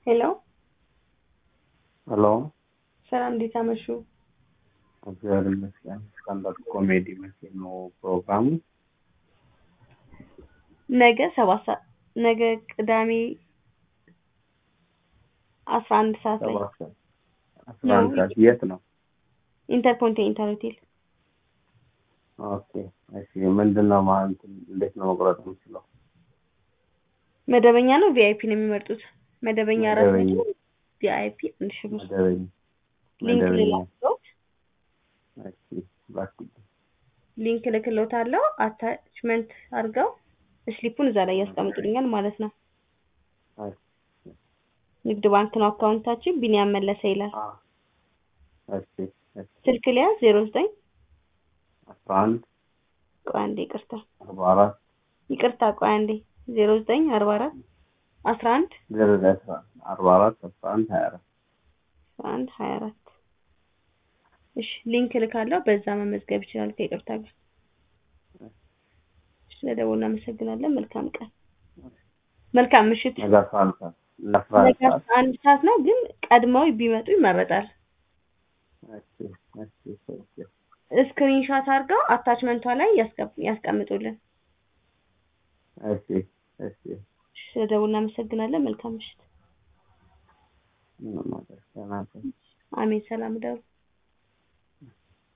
ሄሎ ሄሎ ሰላም፣ እንዴት አመሹ? እግዚአብሔር ይመስገን። ስታንዳርድ ኮሜዲ መቼ ነው ፕሮግራሙ? ነገ ሰባት ሰዓት ነገ ቅዳሜ አስራ አንድ ሰዓት ላይ ሰባት ሰዓት አስራ አንድ ሰዓት የት ነው? ኢንተርኮንቲኔንታል ሆቴል። ኦኬ እሺ። ምንድን ነው ማለት እንዴት ነው መቁረጥ የምችለው? መደበኛ ነው ቪአይፒ ነው የሚመርጡት? መደበኛ አራት መደበኛ። መቶ ቪአይፒ አንድ ሺህ ብር። መደበኛ ሊንክ መደበኛ። ልላክሎት እሺ እባክህ። ሊንክ ልክሎታለሁ። አታችመንት አድርገው ስሊፑን እዛ ላይ ያስቀምጡልኛል ማለት ነው። እሺ ንግድ ባንክ ነው አካውንታችን። ቢኒያም መለሰ ይላል። አ እሺ እሺ ስልክ ሊያዝ ዜሮ ዘጠኝ አስራ አንድ ቆይ አንዴ ይቅርታ አርባ አራት ይቅርታ ቆይ አንዴ ዜሮ ዘጠኝ አርባ አራት አስራ አንድ ዜሮ ዘጠኝ አስራ አርባ አራት አስራ አንድ ሀያ አራት አስራ አንድ ሀያ አራት እሺ ሊንክ ልካለሁ። በዛ መመዝገብ ይችላል ከይቅርታ ጋር። ስለደወሉ እናመሰግናለን። መልካም ቀን፣ መልካም ምሽት። ነገ አስራ አንድ ሰዓት ለአስራ አንድ ነገ ሰዓት አስራ አንድ ሰዓት ነው፣ ግን ቀድመው ቢመጡ ይመረጣል። እሺ እሺ እሺ ስክሪንሻት አድርገው አታችመንቷ ላይ ያስቀም- ያስቀምጡልን። እሺ እሺ ስለደወሉ እናመሰግናለን። መልካም ምሽት። ምንም ማለት ነው። አሜን። ሰላም ደሩ